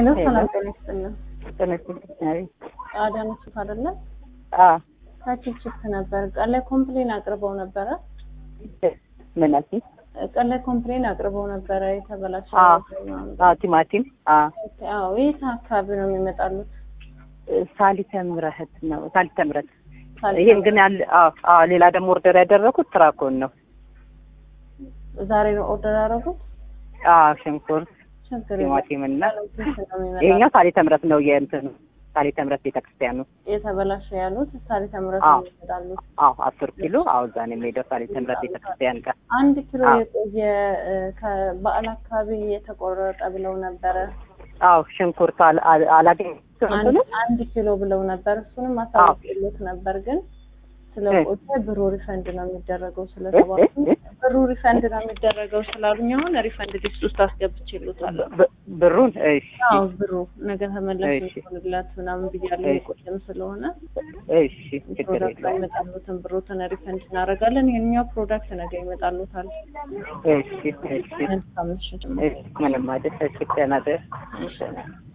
ሄሎ ሄሎ። ሰላም ጤና ይስጥልን። ተነስተኛል። አዳነች አይደለ? አ ከቺፕቺፕ ነበር። ቀን ላይ ኮምፕሌን አቅርበው ነበረ። ምን አልሽኝ? ቀን ላይ ኮምፕሌን አቅርበው ነበረ የተበላሸ አ ነገር ምናምን። አ ቲማቲም አ አዎ የት አካባቢ ነው የሚመጣሉት? ሳሊተ ምሕረት ነው። ሳሊተ ምሕረት ሳልሳ- ይሄን ግን ያለ አ አ ሌላ ደግሞ ኦርደር ያደረኩት ትራኮን ነው። ዛሬ ነው ኦርደር ያደረጉት? አ ሽንኩርት፣ ችግር የለም። ቲማቲም እና ስንት ነው የሚመጣው? ይሄኛው ሳሊተ ምሕረት ነው። የእንትን ሳሊተ ምሕረት ቤተክርስቲያን ነው። የተበላሸ ያሉት ሳሪተ ምረት አዎ። ነው የሚመጣሉት። አዎ አስር ኪሎ አዎ እዛ ነው የሚሄደው ሳሊተ ምሕረት ቤተክርስቲያን ጋር አንድ ኪሎ አዎ። የቆየ እ፣ ከበዓል አካባቢ የተቆረጠ ብለው ነበረ። አዎ ሽንኩርት አል- አል- አላገኘሁትም አንድ እንትኑን። አንድ ኪሎ ብለው ነበር። እሱንም አሳውቅሎት ነበር ግን ስለ እ። ቆየ ብሩ ሪፈንድ ነው የሚደረገው እ? ስለተባሉ እ? ብሩ ሪፈንድ ነው የሚደረገው ስላሉኝ አሁን ሪፈንድ ሊስት ውስጥ አስገብቼሎታለሁ። ብ- ብሩን እሺ አዎ ብሩ ነገ ተመለስ እሺ። ሆንላት ምናምን ብያለሁ። እሺ። የቆየም ስለሆነ እሺ ችግር ፕሮዳክት የለውም። ይመጣሉትን ብሮትን ሪፈንድ እናደርጋለን። ይሄኛው ፕሮዳክት ነገ ይመጣሉታል። እሺ እሺ መልካም ምሽት። እሺ ምንም አይደል። እሺ ደህና ደር። እሺ